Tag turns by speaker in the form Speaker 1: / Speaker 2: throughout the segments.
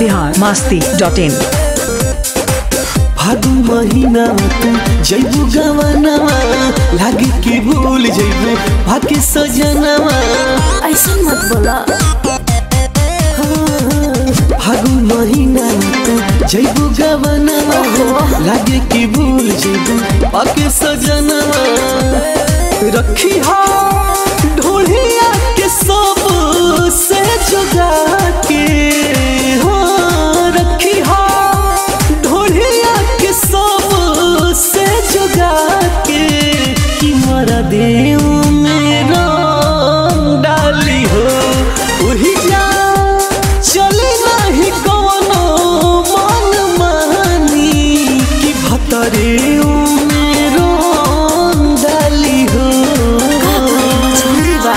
Speaker 1: Bihar Masti dot in
Speaker 2: फागुन महीना तू जैबू गवनवा लागे के भूल जैबू भाके सजनवा
Speaker 3: ऐसा मत बोला
Speaker 2: फागुन महीना तू जैबू गवनवा लागे के भूल जैबू भाके सजनवा रखी हा ढोलिया के सब से जुगा के हाँ रखी हा ढोलिया के सब से जुगा के कि मरा देव मेरा डाली हो वही जा चले नहीं कोनो मन मानी कि भतरे मेरो डाली हो
Speaker 3: जल्दी बा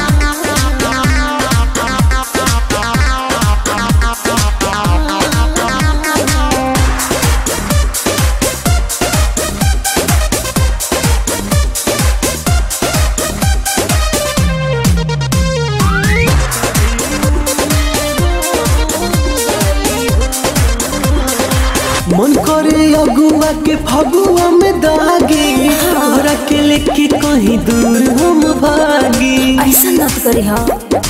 Speaker 2: मन करे अगुआ के फगुआ में दागी तोहरा के लेके कहीं दूर हम भागी
Speaker 3: ऐसा मत करी हाँ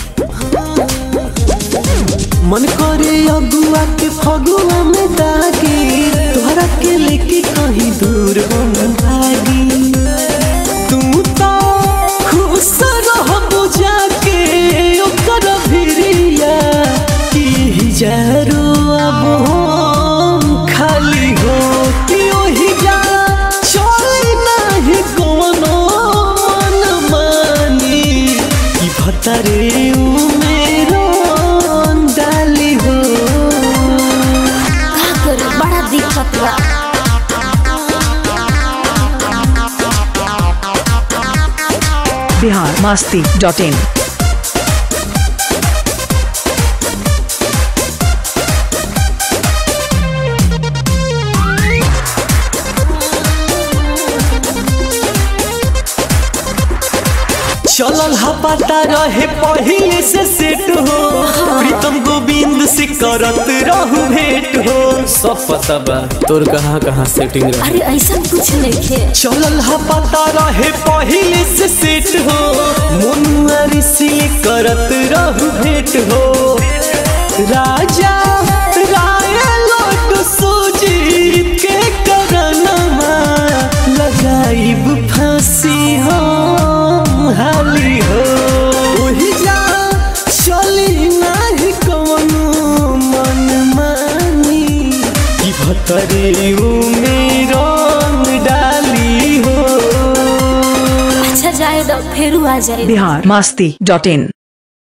Speaker 2: मन करे अगुआ के फगुआ में दागी तोहरा के लेके कहीं दूर हम भागी तू तो खुश रह जाके ओकर भिरिया कि जरो अब हम खाली हो कि ओही जा चल नाही कोनो मन मानी कि भतरे मेरो डाली हो
Speaker 3: का करे बड़ा दिक्कत बा
Speaker 1: बिहार मास्ती डॉट इन
Speaker 2: चलल हा पता रहे पहिले से सेट हो प्रीतम गोविंद से करत रहू भेंट हो सब पता बा तोर कहाँ कहाँ सेटिंग रहे
Speaker 3: अरे ऐसा कुछ नहीं खे
Speaker 2: चलल हा पता रहे पहिले से सेट हो मनुआ ऋषि करत रहू भेंट हो राजा राय लोट सूजी के करनमा लगाइब फांसी हम हाली हो ओही जा चली नाही कवनो मन मानी कि भतरे मेरो डाली हो
Speaker 3: अच्छा जाए दो फिर आ जाए
Speaker 1: बिहार मास्ती डॉट इन